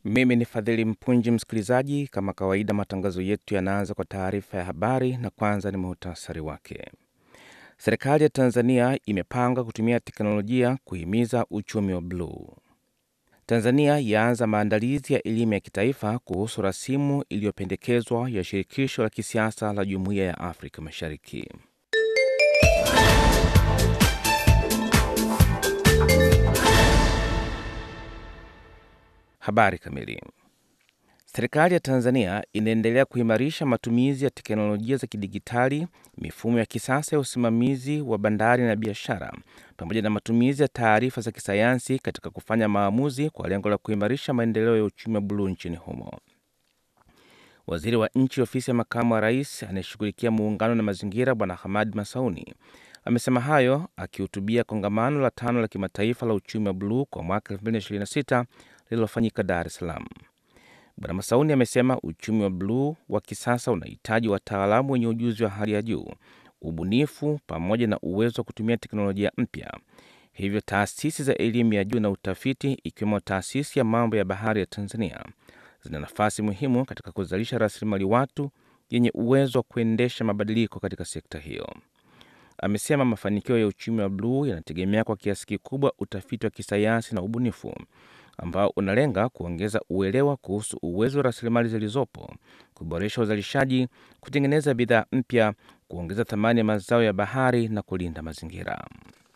Mimi ni Fadhili Mpunji, msikilizaji. Kama kawaida, matangazo yetu yanaanza kwa taarifa ya habari, na kwanza ni muhtasari wake. Serikali ya Tanzania imepanga kutumia teknolojia kuhimiza uchumi wa bluu. Tanzania yaanza maandalizi ya elimu ya kitaifa kuhusu rasimu iliyopendekezwa ya shirikisho la kisiasa la Jumuiya ya Afrika Mashariki. Habari kamili. Serikali ya Tanzania inaendelea kuimarisha matumizi ya teknolojia za kidigitali, mifumo ya kisasa ya usimamizi wa bandari na biashara, pamoja na matumizi ya taarifa za kisayansi katika kufanya maamuzi kwa lengo la kuimarisha maendeleo ya uchumi wa buluu nchini humo. Waziri wa Nchi, Ofisi ya Makamu wa Rais anayeshughulikia muungano na mazingira, Bwana Hamad Masauni amesema hayo akihutubia kongamano la tano la kimataifa la uchumi wa buluu kwa mwaka 2026 lililofanyika Dar es Salaam. Bwana Masauni amesema uchumi wa bluu wa kisasa unahitaji wataalamu wenye ujuzi wa hali ya juu, ubunifu, pamoja na uwezo wa kutumia teknolojia mpya. Hivyo taasisi za elimu ya juu na utafiti, ikiwemo taasisi ya mambo ya bahari ya Tanzania, zina nafasi muhimu katika kuzalisha rasilimali watu yenye uwezo wa kuendesha mabadiliko katika sekta hiyo. Amesema mafanikio ya uchumi wa bluu yanategemea kwa kiasi kikubwa utafiti wa kisayansi na ubunifu ambao unalenga kuongeza uelewa kuhusu uwezo wa rasilimali zilizopo, kuboresha uzalishaji, kutengeneza bidhaa mpya, kuongeza thamani ya mazao ya bahari na kulinda mazingira.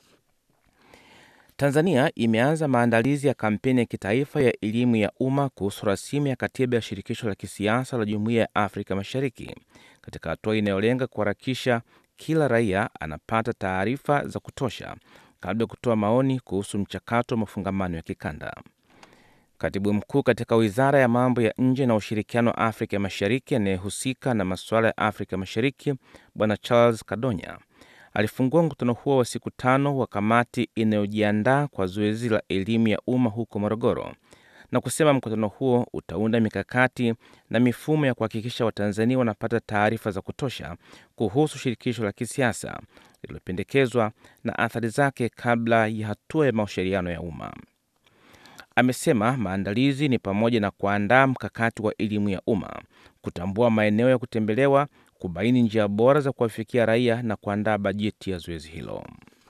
Tanzania imeanza maandalizi ya kampeni ya kitaifa ya elimu ya umma kuhusu rasimu ya katiba ya shirikisho la kisiasa la Jumuiya ya Afrika Mashariki, katika hatua inayolenga kuharakisha kila raia anapata taarifa za kutosha kabla ya kutoa maoni kuhusu mchakato wa mafungamano ya kikanda. Katibu mkuu katika wizara ya mambo ya nje na ushirikiano wa Afrika Mashariki anayehusika na masuala ya Afrika Mashariki, Bwana Charles Kadonya alifungua mkutano huo wa siku tano wa kamati inayojiandaa kwa zoezi la elimu ya umma huko Morogoro, na kusema mkutano huo utaunda mikakati na mifumo ya kuhakikisha Watanzania wanapata taarifa za kutosha kuhusu shirikisho la kisiasa lililopendekezwa na athari zake kabla ya hatua ya mashauriano ya umma. Amesema maandalizi ni pamoja na kuandaa mkakati wa elimu ya umma, kutambua maeneo ya kutembelewa, kubaini njia bora za kuwafikia raia na kuandaa bajeti ya zoezi hilo.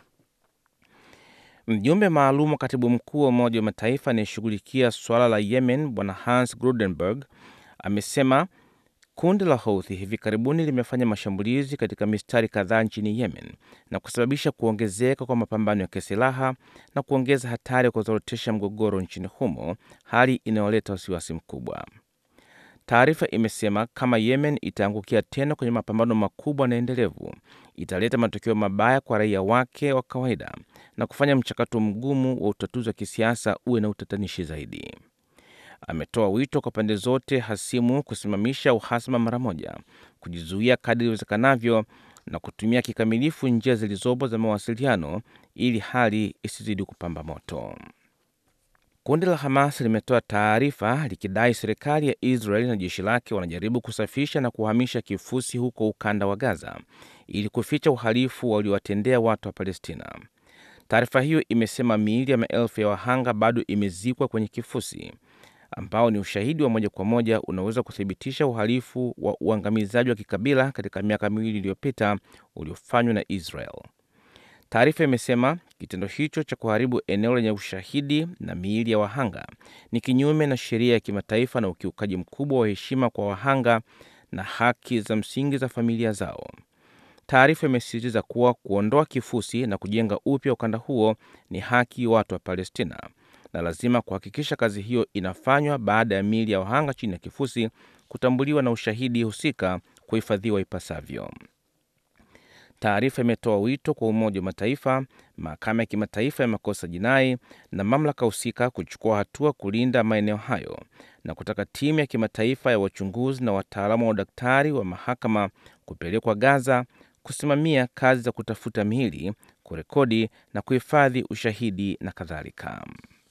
Mjumbe maalum wa katibu mkuu wa Umoja wa Mataifa anayeshughulikia suala la Yemen, Bwana Hans Grudenberg amesema kundi la Houthi hivi karibuni limefanya mashambulizi katika mistari kadhaa nchini Yemen na kusababisha kuongezeka kwa mapambano ya kisilaha na kuongeza hatari ya kuzorotesha mgogoro nchini humo, hali inayoleta wasiwasi mkubwa. Taarifa imesema kama Yemen itaangukia tena kwenye mapambano makubwa na endelevu, italeta matokeo mabaya kwa raia wake wa kawaida na kufanya mchakato mgumu wa utatuzi wa kisiasa uwe na utatanishi zaidi. Ametoa wito kwa pande zote hasimu kusimamisha uhasama mara moja, kujizuia kadri iwezekanavyo na kutumia kikamilifu njia zilizopo za mawasiliano ili hali isizidi kupamba moto. Kundi la Hamas limetoa taarifa likidai serikali ya Israeli na jeshi lake wanajaribu kusafisha na kuhamisha kifusi huko ukanda wa Gaza ili kuficha uhalifu waliowatendea watu wa Palestina. Taarifa hiyo imesema miili ya maelfu ya wahanga bado imezikwa kwenye kifusi ambao ni ushahidi wa moja kwa moja unaweza kuthibitisha uhalifu wa uangamizaji wa kikabila katika miaka miwili iliyopita uliofanywa na Israel. Taarifa imesema kitendo hicho cha kuharibu eneo lenye ushahidi na miili ya wahanga ni kinyume na sheria ya kimataifa na ukiukaji mkubwa wa heshima kwa wahanga na haki za msingi za familia zao. Taarifa imesisitiza kuwa kuondoa kifusi na kujenga upya ukanda huo ni haki watu wa Palestina na lazima kuhakikisha kazi hiyo inafanywa baada ya miili ya wahanga chini ya kifusi kutambuliwa na ushahidi husika kuhifadhiwa ipasavyo. Taarifa imetoa wito kwa Umoja wa Mataifa, Mahakama ya Kimataifa ya Makosa Jinai na mamlaka husika kuchukua hatua kulinda maeneo hayo na kutaka timu ya kimataifa ya wachunguzi na wataalamu wa udaktari wa mahakama kupelekwa Gaza kusimamia kazi za kutafuta miili, kurekodi na kuhifadhi ushahidi na kadhalika.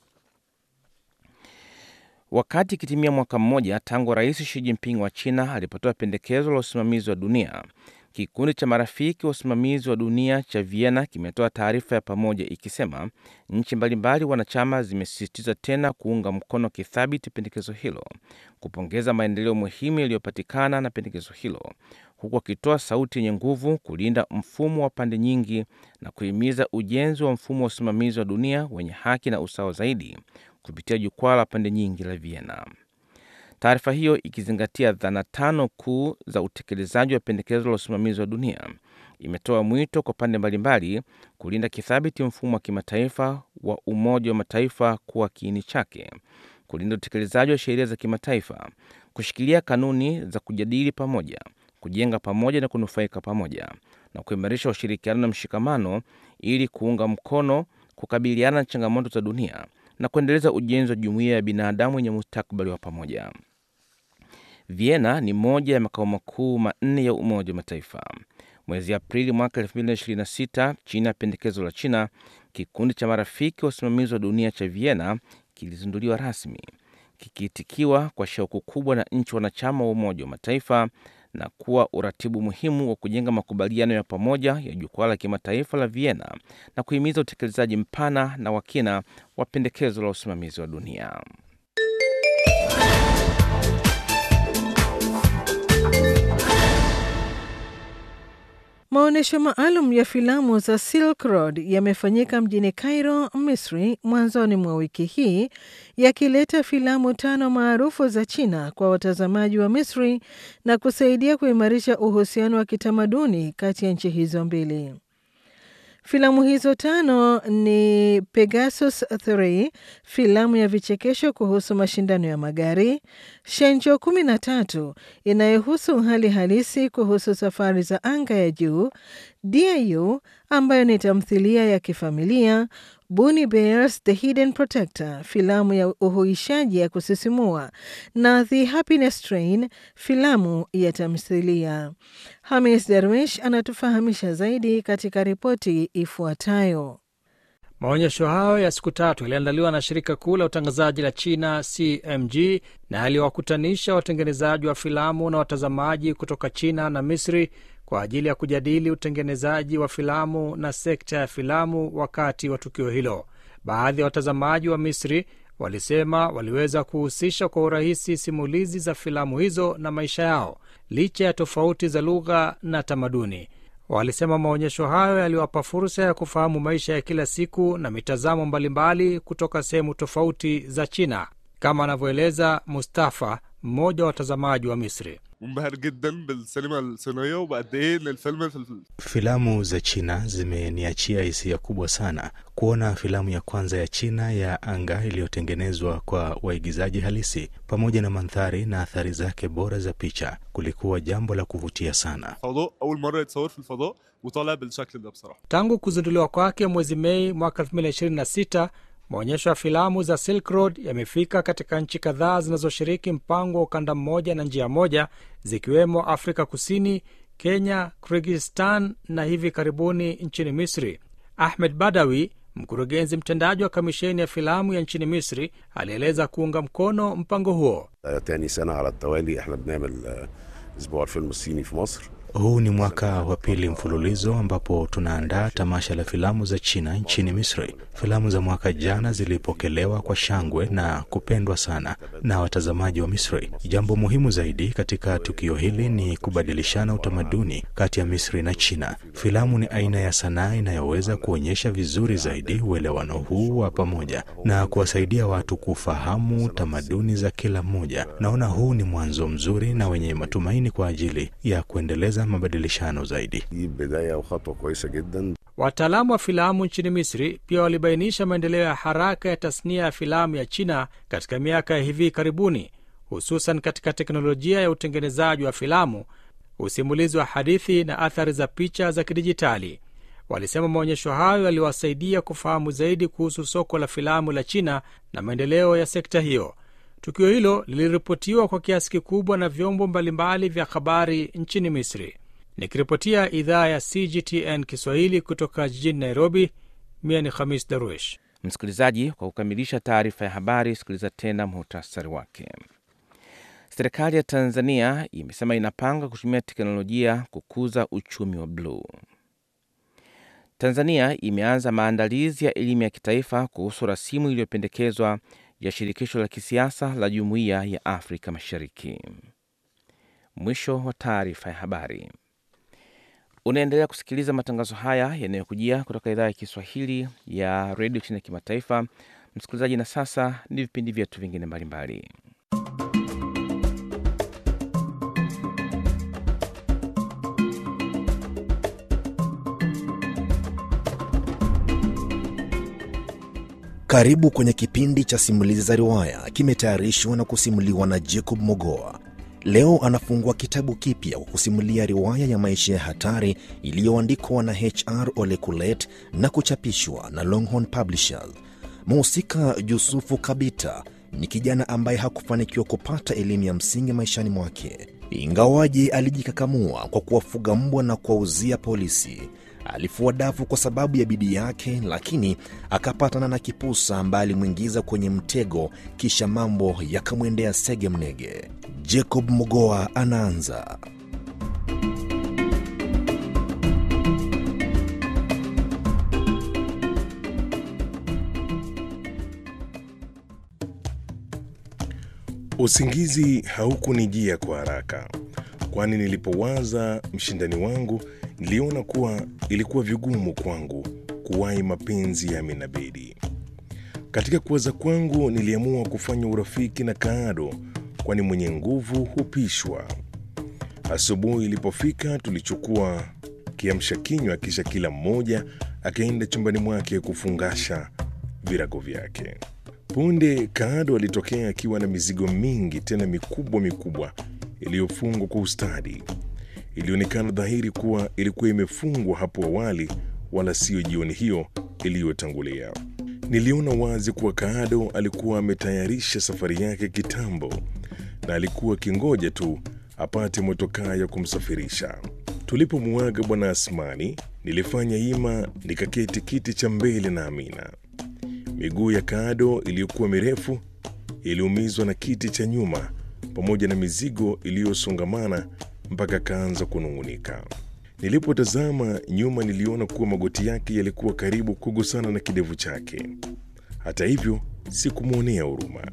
Wakati ikitimia mwaka mmoja tangu Rais Xi Jinping wa China alipotoa pendekezo la usimamizi wa dunia Kikundi cha marafiki wa usimamizi wa dunia cha Vienna kimetoa taarifa ya pamoja ikisema nchi mbalimbali wanachama zimesisitiza tena kuunga mkono kithabiti pendekezo hilo, kupongeza maendeleo muhimu yaliyopatikana na pendekezo hilo, huku wakitoa sauti yenye nguvu kulinda mfumo wa pande nyingi na kuhimiza ujenzi wa mfumo wa usimamizi wa dunia wenye haki na usawa zaidi kupitia jukwaa la pande nyingi la Vienna. Taarifa hiyo ikizingatia dhana tano kuu za utekelezaji wa pendekezo la usimamizi wa dunia imetoa mwito kwa pande mbalimbali kulinda kithabiti mfumo wa kimataifa wa Umoja wa Mataifa kuwa kiini chake, kulinda utekelezaji wa sheria za kimataifa, kushikilia kanuni za kujadili pamoja, kujenga pamoja na kunufaika pamoja, na kuimarisha ushirikiano na mshikamano ili kuunga mkono kukabiliana na changamoto za dunia na kuendeleza ujenzi wa jumuiya ya binadamu yenye mustakabali wa pamoja. Vienna ni moja ya makao makuu manne ya Umoja wa Mataifa. Mwezi Aprili mwaka 2026, chini ya pendekezo la China, kikundi cha marafiki wa usimamizi wa dunia cha Vienna kilizinduliwa rasmi, kikiitikiwa kwa shauku kubwa na nchi wanachama wa Umoja wa Mataifa na kuwa uratibu muhimu wa kujenga makubaliano ya pamoja ya jukwaa la kimataifa la Vienna na kuhimiza utekelezaji mpana na wa kina wa pendekezo la usimamizi wa dunia. Maonyesho maalum ya filamu za Silk Road yamefanyika mjini Cairo, Misri, mwanzoni mwa wiki hii, yakileta filamu tano maarufu za China kwa watazamaji wa Misri na kusaidia kuimarisha uhusiano wa kitamaduni kati ya nchi hizo mbili. Filamu hizo tano ni Pegasus 3, filamu ya vichekesho kuhusu mashindano ya magari, Shenzhou 13 inayohusu hali halisi kuhusu safari za anga ya juu, Diu ambayo ni tamthilia ya kifamilia, Bunny Bears The Hidden Protector, filamu ya uhuishaji ya kusisimua na The Happiness Train, filamu ya tamthilia. Hamis Darwish anatufahamisha zaidi katika ripoti ifuatayo. Maonyesho hayo ya siku tatu yaliandaliwa na shirika kuu la utangazaji la China CMG na yaliwakutanisha watengenezaji wa filamu na watazamaji kutoka China na Misri kwa ajili ya kujadili utengenezaji wa filamu na sekta ya filamu wakati wa tukio hilo. Baadhi ya watazamaji wa Misri walisema waliweza kuhusisha kwa urahisi simulizi za filamu hizo na maisha yao licha ya tofauti za lugha na tamaduni. Walisema maonyesho hayo yaliwapa fursa ya kufahamu maisha ya kila siku na mitazamo mbalimbali kutoka sehemu tofauti za China, kama anavyoeleza Mustafa, mmoja wa watazamaji wa Misri. منبهر جدا بالسينما الصينيه وبقد ايه ان الفيلم في Filamu za China zimeniachia hisia kubwa sana. Kuona filamu ya kwanza ya China ya anga iliyotengenezwa kwa waigizaji halisi pamoja na mandhari na athari zake bora za picha kulikuwa jambo la kuvutia sana. الفضاء اول مره يتصور في الفضاء وطالع بالشكل ده بصراحه Tangu kuzinduliwa kwake mwezi Mei mwaka 2026, maonyesho ya filamu za Silk Road yamefika katika nchi kadhaa zinazoshiriki mpango wa ukanda mmoja na njia moja, zikiwemo Afrika Kusini, Kenya, Kyrgyzstan na hivi karibuni nchini Misri. Ahmed Badawi, mkurugenzi mtendaji wa kamisheni ya filamu ya nchini Misri, alieleza kuunga mkono mpango huo. تاني سنة على التوالي احنا بنعمل آه، اسبوع الفيلم الصيني في مصر Huu ni mwaka wa pili mfululizo ambapo tunaandaa tamasha la filamu za China nchini Misri. Filamu za mwaka jana zilipokelewa kwa shangwe na kupendwa sana na watazamaji wa Misri. Jambo muhimu zaidi katika tukio hili ni kubadilishana utamaduni kati ya Misri na China. Filamu ni aina ya sanaa inayoweza kuonyesha vizuri zaidi uelewano huu wa pamoja na kuwasaidia watu kufahamu tamaduni za kila mmoja. Naona huu ni mwanzo mzuri na wenye matumaini kwa ajili ya kuendeleza mabadilishano zaidi. دي بداية وخطوة كويسة جدا Wataalamu wa filamu nchini Misri pia walibainisha maendeleo ya haraka ya tasnia ya filamu ya China katika miaka ya hivi karibuni, hususan katika teknolojia ya utengenezaji wa filamu, usimulizi wa hadithi na athari za picha za kidijitali. Walisema maonyesho hayo yaliwasaidia kufahamu zaidi kuhusu soko la filamu la China na maendeleo ya sekta hiyo. Tukio hilo liliripotiwa kwa kiasi kikubwa na vyombo mbalimbali vya habari nchini Misri. Nikiripotia idhaa ya CGTN Kiswahili kutoka jijini Nairobi, mie ni Khamis Darwish. Msikilizaji, kwa kukamilisha taarifa ya habari, sikiliza tena muhtasari wake. Serikali ya Tanzania imesema inapanga kutumia teknolojia kukuza uchumi wa bluu. Tanzania imeanza maandalizi ya elimu ya kitaifa kuhusu rasimu iliyopendekezwa ya shirikisho la kisiasa la Jumuiya ya Afrika Mashariki. Mwisho wa taarifa ya habari. Unaendelea kusikiliza matangazo haya yanayokujia kutoka idhaa ya Kiswahili ya redio chini ya kimataifa. Msikilizaji, na sasa ni vipindi vyetu vingine mbalimbali. Karibu kwenye kipindi cha simulizi za riwaya, kimetayarishwa na kusimuliwa na Jacob Mogoa. Leo anafungua kitabu kipya kwa kusimulia riwaya ya maisha ya hatari iliyoandikwa na HR Ole Kulet na kuchapishwa na Longhorn Publishers. Mhusika Yusufu Kabita ni kijana ambaye hakufanikiwa kupata elimu ya msingi maishani mwake, ingawaje alijikakamua kwa kuwafuga mbwa na kuwauzia polisi. Alifua dafu kwa sababu ya bidii yake, lakini akapatana na kipusa ambaye alimwingiza kwenye mtego, kisha mambo yakamwendea sege mnege. Jacob Mogoa anaanza. Usingizi haukunijia kwa haraka, kwani nilipowaza mshindani wangu niliona kuwa ilikuwa vigumu kwangu kuwahi mapenzi ya Amina Bedi. Katika kuwaza kwangu, niliamua kufanya urafiki na Kaado, kwani mwenye nguvu hupishwa. Asubuhi ilipofika, tulichukua kiamsha kinywa, kisha kila mmoja akaenda chumbani mwake kufungasha virago vyake. Punde Kaado alitokea akiwa na mizigo mingi tena mikubwa mikubwa iliyofungwa kwa ustadi. Ilionekana dhahiri kuwa ilikuwa imefungwa hapo awali, wala siyo jioni hiyo iliyotangulia. Niliona wazi kuwa Kaado alikuwa ametayarisha safari yake kitambo na alikuwa akingoja tu apate motokaa ya kumsafirisha. Tulipomuaga Bwana Asmani, nilifanya hima nikaketi kiti cha mbele na Amina. Miguu ya Kaado iliyokuwa mirefu iliumizwa na kiti cha nyuma pamoja na mizigo iliyosongamana mpaka kaanza kunung'unika. Nilipotazama nyuma, niliona kuwa magoti yake yalikuwa karibu kugusana na kidevu chake. Hata hivyo, sikumwonea huruma.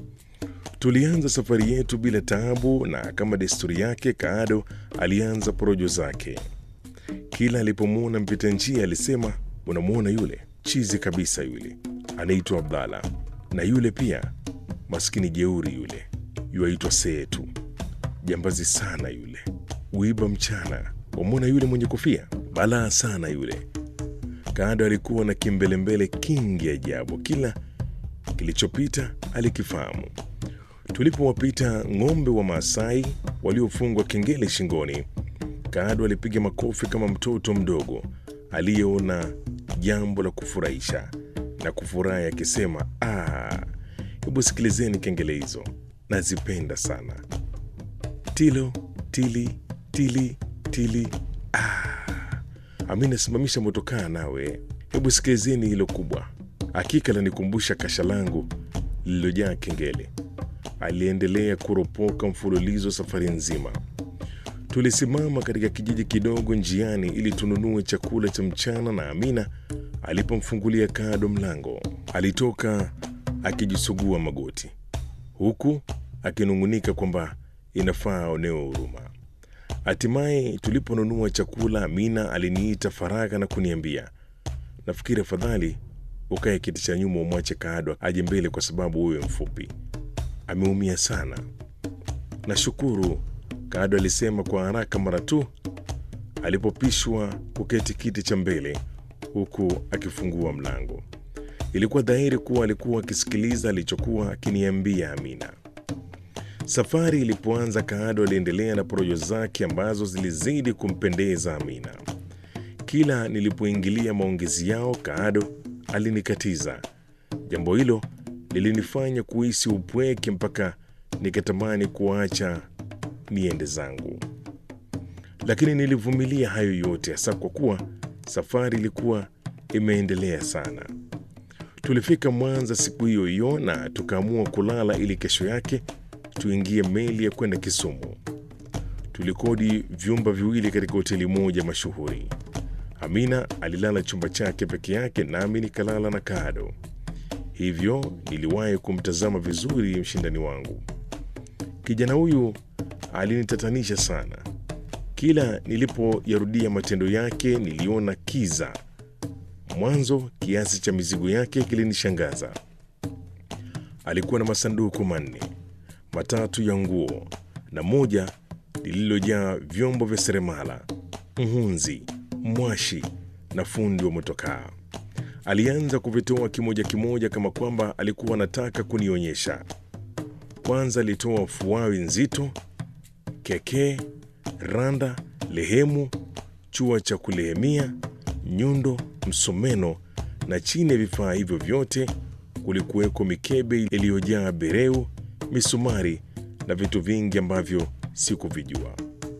Tulianza safari yetu bila taabu, na kama desturi yake, Kaado alianza porojo zake. Kila alipomwona mpita njia alisema, unamwona yule chizi kabisa, yule anaitwa Abdalla, na yule pia maskini jeuri, yule yuaitwa Seetu, jambazi sana yule, uiba mchana. Wamwona yule mwenye kofia, balaa sana yule. Kaado alikuwa na kimbelembele kingi ajabu, kila kilichopita alikifahamu. Tulipowapita ng'ombe wa Maasai waliofungwa kengele shingoni, Kaado alipiga makofi kama mtoto mdogo aliyeona jambo la kufurahisha na kufurahi akisema, ah, hebu sikilizeni kengele hizo, nazipenda sana. Tilo tili tili tili. Ah, Amina, simamisha motokaa nawe, hebu sikilizeni hilo kubwa, hakika lanikumbusha kasha langu lililojaa kengele. Aliendelea kuropoka mfululizo safari nzima. Tulisimama katika kijiji kidogo njiani ili tununue chakula cha mchana, na Amina alipomfungulia Kaado mlango, alitoka akijisugua magoti, huku akinung'unika kwamba inafaa aonewe huruma. Hatimaye tuliponunua chakula, Amina aliniita faragha na kuniambia, nafikiri afadhali ukae kiti cha nyuma, umwache Kaado aje mbele, kwa sababu wewe mfupi, ameumia sana. Nashukuru, Kaado alisema kwa haraka mara tu alipopishwa kuketi kiti cha mbele, huku akifungua mlango. Ilikuwa dhahiri kuwa alikuwa akisikiliza alichokuwa akiniambia Amina. Safari ilipoanza, Kaado aliendelea na porojo zake ambazo zilizidi kumpendeza Amina. Kila nilipoingilia maongezi yao, Kaado alinikatiza. Jambo hilo lilinifanya kuhisi upweke mpaka nikatamani kuacha niende zangu, lakini nilivumilia hayo yote, hasa kwa kuwa safari ilikuwa imeendelea sana. Tulifika Mwanza siku hiyo hiyo na tukaamua kulala ili kesho yake tuingie meli ya kwenda Kisumu. Tulikodi vyumba viwili katika hoteli moja mashuhuri. Amina alilala chumba chake peke yake, nami nikalala na Kado. Hivyo niliwahi kumtazama vizuri mshindani wangu. Kijana huyu alinitatanisha sana. Kila nilipoyarudia matendo yake niliona kiza. Mwanzo kiasi cha mizigo yake kilinishangaza. Alikuwa na masanduku manne, matatu ya nguo na moja lililojaa vyombo vya seremala, mhunzi, mwashi na fundi wa motokaa. Alianza kuvitoa kimoja kimoja kama kwamba alikuwa anataka kunionyesha. Kwanza alitoa fuawi nzito, kekee, randa, lehemu, chua cha kulehemia, nyundo, msomeno na chini ya vifaa hivyo vyote kulikuweko mikebe iliyojaa bereu, misumari na vitu vingi ambavyo sikuvijua.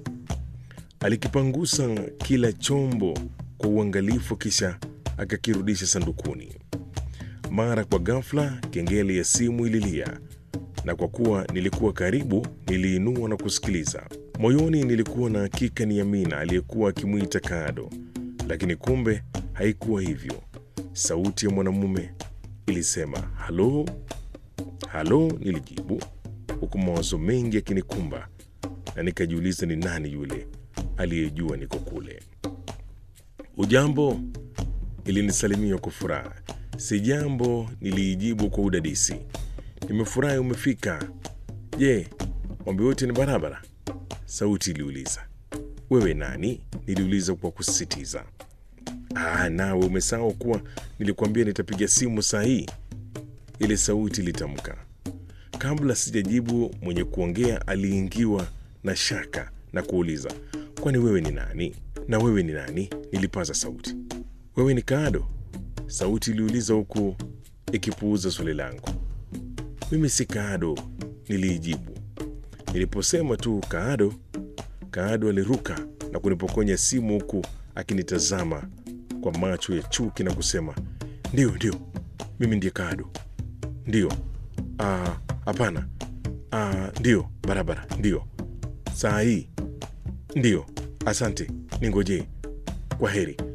Alikipangusa kila chombo kwa uangalifu, kisha akakirudisha sandukuni. Mara kwa ghafla, kengele ya simu ililia, na kwa kuwa nilikuwa karibu, niliinua na kusikiliza. Moyoni nilikuwa na hakika ni Amina aliyekuwa akimwita Kado, lakini kumbe haikuwa hivyo. Sauti ya mwanamume ilisema halo, halo. Nilijibu huku mawazo mengi yakinikumba, na nikajiuliza ni nani yule aliyejua niko kule. Ujambo, ilinisalimia kwa furaha. Si jambo, niliijibu kwa udadisi. Nimefurahi umefika. Je, mambo yote ni barabara? Sauti iliuliza. Wewe nani? Niliuliza kwa kusisitiza. Ah, nawe umesahau kuwa nilikwambia nitapiga simu saa hii, ile sauti ilitamka. Kabla sijajibu, mwenye kuongea aliingiwa na shaka na kuuliza, kwani wewe ni nani? Na wewe ni nani? Nilipaza sauti. Wewe ni Kado? Sauti iliuliza huku ikipuuza swali langu. Mimi si Kado, niliijibu. Niliposema tu Kado, Kado aliruka na kunipokonya simu huku akinitazama kwa macho ya chuki na kusema, ndio ndio, mimi ndiye Kado. Ndio. Ah, hapana. Ah, ndio, barabara. Ndio. Saa hii. Ndio. Asante. Ningojee. Kwa heri.